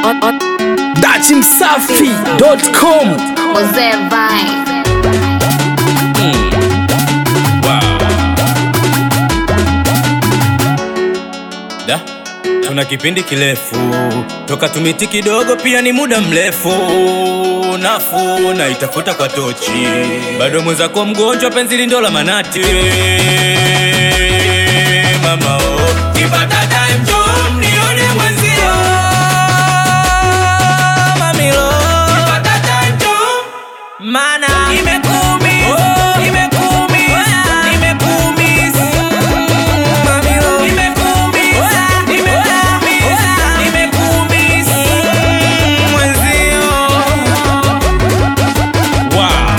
dachimsafi.com Mzee Vine. Da, tuna kipindi kirefu toka tumiti kidogo, pia ni muda mrefu. Nafuu na itafuta kwa tochi, bado mwenzako mgonjwa, penzi lindo la manati. Mama oh, kipata time njoo mnione mwenzio. Mamilo, kipata time njoo mana imekuumiza, imekuumiza, imekuumiza. Mamilo, imekuumiza, imekuumiza, imekuumiza. Mwenzio. Wow.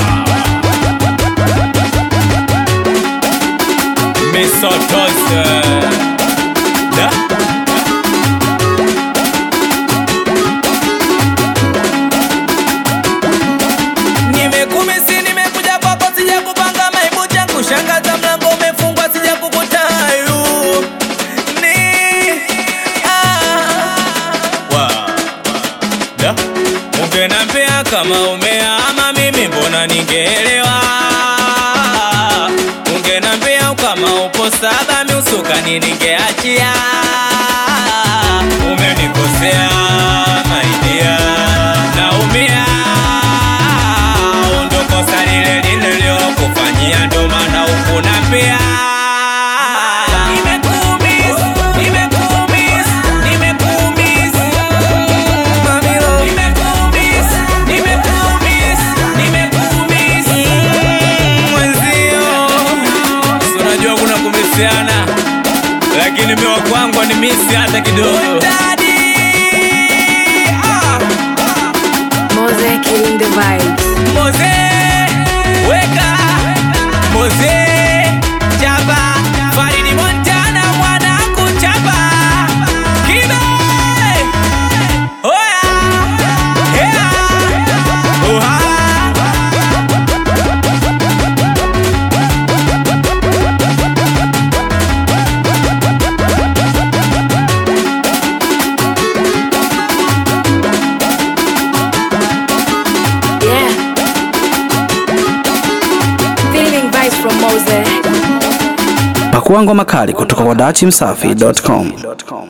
Misotose. Da? Nimekumisi, nimekuja kwako, sija kupanga maibu changu, shangaza mlango umefungwa, sija kukutayu ni ah. Wow. Da? Ungenambia kama umeama mimi mbona ningeelewa Ungenambia kama upo saba miusukani ningeachia Umenikosea maidia naumia Ndo kosa lile lile lilokufanyia ndo maana ukunambia Nimekuumiza, nimekuumiza, nimekuumiza Mamilo, nimekuumiza, nimekuumiza, nimekuumiza Mwenzio, si unajua kuna kumisiana lakini miwa kwangu ni misi hata kidogo Mose killing the vibes. Moze, weka Moze, chapa Faridi Montana mwana kuchapa Kibe Oya Hea Oha Yeah. Feeling vibes from Mose. pakua ngoma kali kutoka kwa dachimsafi.com